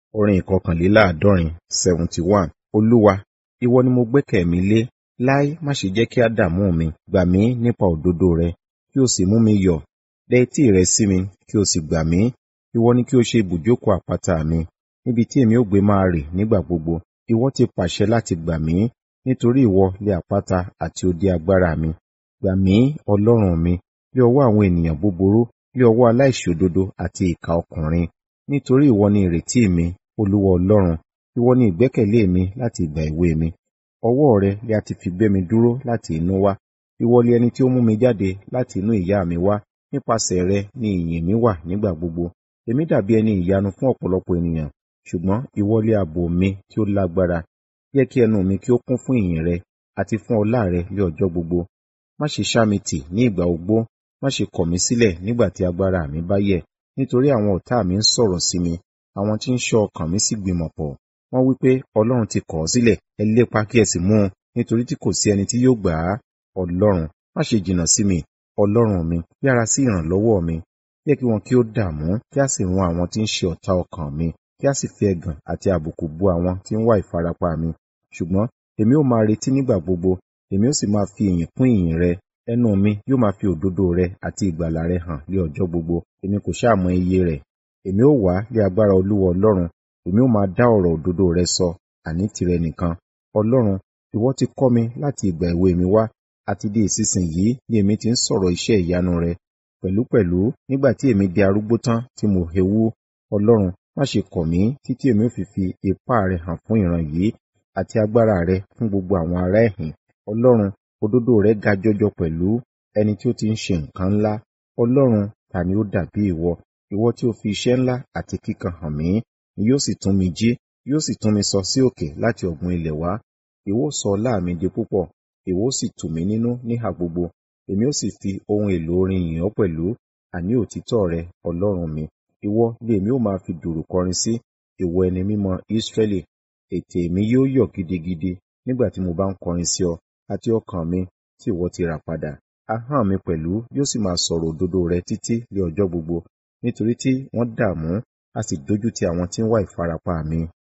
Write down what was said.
Orin ìkọkànléláàádọ́rin seventy one. Olúwa, ìwọ ni mo gbẹ́kẹ̀ mi lé. Láé má ṣe jẹ́ kí á dààmú mi. Gbà mí nípa òdodo rẹ, kí o sì mú mi yọ̀. Dẹ etí rẹ sí mi, kí o sì gbà mí. Ìwọ ni kí o ṣe ibùjókòó àpáta mi, níbi tí èmi ó gbé máa rè nígbà gbogbo. Ìwọ ti pàṣẹ láti gbà mí, nítorí ìwọ lé àpáta àti odi agbára mi. Gbà mí, Ọlọ́run mi, lé ọwọ́ àwọn ènìyàn búburú, lé ọwọ́ aláìṣòdodo àti ìkà ọkùnrin. Nítorí ìwọ ni ìrètí mi, Olúwa Ọlọ́run, ìwọ ni ìgbẹ́kẹ̀lé mi láti ìgbà èwe mi. Ọwọ́ rẹ ni a ti fi gbé mi dúró láti inú wá. Ìwọ ni ẹni tí ó mú mi jáde láti inú ìyá mi wá. Nípasẹ̀ rẹ ni ìyìn mi wà nígbà gbogbo. Èmi dàbí ẹni ìyanu fún ọ̀pọ̀lọpọ̀ ènìyàn, ṣùgbọ́n ìwọ lé ààbò mi tí ó lágbára. Jẹ́ kí ẹnu mi kí ó kún fún ìyìn rẹ àti fún ọlá rẹ lé ọjọ́ gbogbo. Má ṣe ṣá mi tì ní ìgbà ogbó, má ṣe kọ̀ mí sílẹ̀ nígbà tí agbára mi bá yẹ̀. Nítorí àwọn ọ̀tá mi ń sọ̀rọ̀ sí mi, àwọn tí ń ṣọ́ ọkàn mi sì gbìmọ̀ pọ̀. Wọ́n wí pé, Ọlọ́run ti kọ̀ ọ́ sílẹ̀, ẹ lépa kí ẹ sì mú un, nítorí tí kò sí ẹni tí yóò gbà á. Ọlọ́run, má ṣe jìnnà sí mi, Ọlọ́run mi, yára sí ìrànlọ́wọ́ mi. Jẹ́ kí wọn kí ó dààmú, kí a sì run àwọn tí ń ṣe ọ̀tá ọkàn mi, kí a sì fi ẹ̀gàn àti àbùkù bú àwọn tí ń wá ìfarapa mi. Ṣùgbọ́n èmi ó máa retí nígbà gbogbo, èmi ó sì máa fi ìyìn kún ìyìn rẹ. Ẹnu mi yóò máa fi òdodo rẹ àti ìgbàlà rẹ hàn lé ọjọ́ gbogbo. Èmi kò ṣáà mọ iye rẹ̀. Èmi ó wá lé agbára Olúwa Ọlọ́run, èmi ó máa dá ọ̀rọ̀ òdodo rẹ sọ, àní tìrẹ nìkan. Ọlọ́run, ìwọ ti kọ́ mi láti ìgbà èwe mi wá, àti di ìsinsìnyí ni èmi ti ń sọ̀rọ̀ iṣẹ́ ìyanu rẹ. Pẹ̀lúpẹ̀lú, nígbà tí èmi di arúgbó tán tí mo hewú, Ọlọ́run, má ṣe kọ̀ mí títí èmi ó fi fi ipá rẹ hàn fún ìran yìí, àti agbára rẹ fún gbogbo àwọn ará ẹ̀hìn. Ọlọ́run, òdodo rẹ ga jọjọ pẹ̀lú ẹni tí ó ti ń ṣe nǹkan ńlá. Ọlọ́run, ta ni ó dàbí ìwọ? Ìwọ tí ó fi iṣẹ́ ńlá àti kíkan hàn mí, ni yóò sì tún mi jí, yóò sì tún mi sọ sí òkè láti ọ̀gbun ilẹ̀ wá. Ìwọ ó sọ ọlá mi di púpọ̀, ìwọ ó sì tù mí nínú níhà gbogbo. Èmi ó sì fi ohun èlò orin yìn ọ́ pẹ̀lú, àní òtítọ́ rẹ, Ọlọ́run mi. Ìwọ ni èmi ó máa fi dùùrù kọrin sí, ìwọ ẹni mímọ́ Ísírẹ́lì. Ètè mi yóò yọ̀ gidigidi nígbà tí mo bá ń kọrin sí ọ, àti ọkàn mi tí ìwọ ti rà padà. Ahọ́n mi pẹ̀lú yóò sì máa sọ̀rọ̀ òdodo rẹ títí lé ọjọ́ gbogbo, nítorí tí wọ́n dààmú, a sì dójútì àwọn tí ń wá ìfarapa mi.